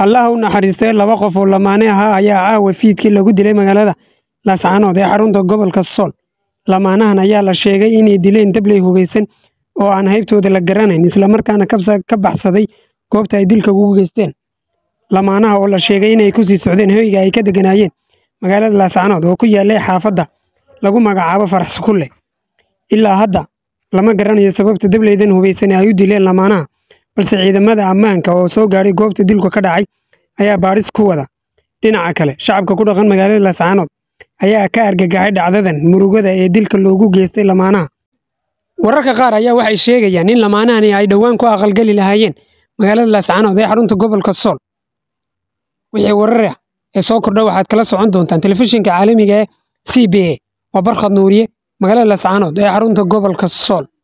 allah u naxariistay laba qof oo lamaane ahaa ayaa caawa fiidkii lagu dilay magaalada laascaanood ee xarunta gobolka sool lamaanahan ayaa la sheegay inay dileen dabley hubaysan oo aan haybtooda la garanayn islamarkaana ka baxsaday goobta ay dilka ugu geysteen lamaanaha oo la sheegay inay kusii socdeen hoyga ay ka deganaayeen magaalada laascaanood oo ku yaallay xaafadda lagu magacaabo farax sukulle ilaa hadda lama garanayo sababta dableydan hubaysan ay u dileen lamaanaha balse ciidamada ammaanka oo soo gaadhay goobta dilku ka dhacay ayaa baadhis ku wada dhinaca kale shacabka ku dhaqan magaalada laascaanood ayaa ka argagaxay dhacdadan murugada ee dilka loogu geystay lamaanaha wararka qaar ayaa waxay sheegayaan in lamaanahani ay dhowaan ku aqalgeli lahaayeen magaalada laascaanood ee xarunta gobolka sool wixii warar ah ee soo kordha waxaad kala socon doontaan telefishinka caalamiga ee c b a waa barkhad nuuriye magaalada laascaanood ee xarunta gobolka sool